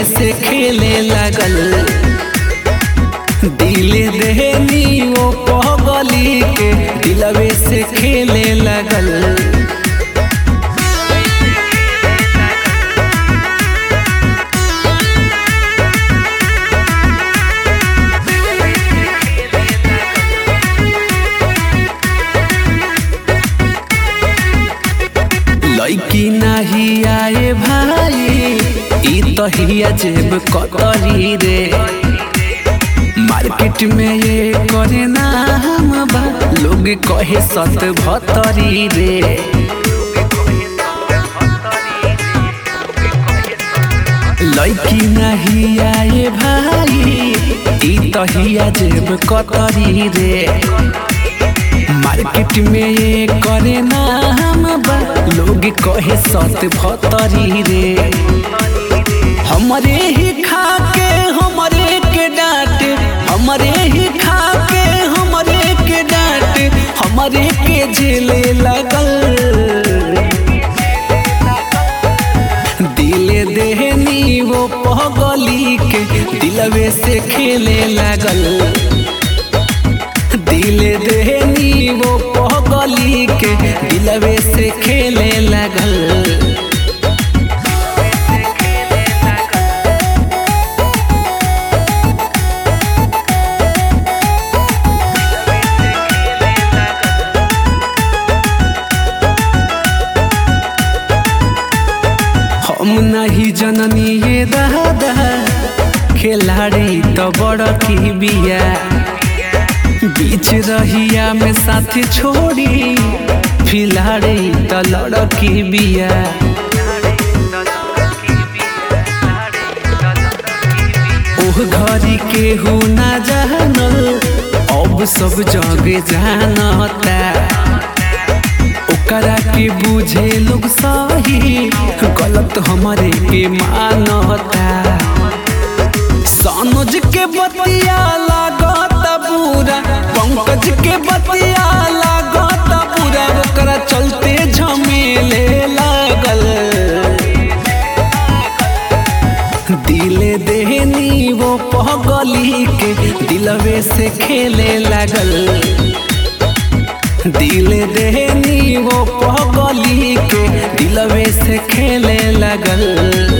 दिलवे से खेले लगल दिले देहनी वो पगली के दिलवे से खेले लगल लड़की नहीं आए भाई ई तो हिया जेब कतरी रे मार्केट में ये करे ना हम बा लोग कहे सत भतरी रे लड़की नहीं आए भाई ई तो हिया जेब कतरी रे मार्केट में ये करे ना हम बा लोग कहे सत भतरी रे हमरे ही खा के हमरे के डांट हमरे ही खा के हमरे के डांट हमरे के झेले लगल दिले देहनी वो पगली के दिलवे से खेले लगल दिले देहनी वो पगली के दिलवे से खेले लगल हम नहीं जननी ये दादा खिलाड़ी तो बड़ की बिया बीच रहिया में साथी छोड़ी फिलाड़ी तो लड़की बिया ओह घरी के हो ना जानल अब सब जगे जानता ओकरा के बुझे लोग सही गलत हमारे के मानता सनोज के बतिया लागत बुरा पंकज के बतिया लागत बुरा ओकरा चलते झमेले लागल दिले देहनी वो पगली के दिलवे से खेले लागल दिले देहनी वो पगली के दिलवे से खेले लगल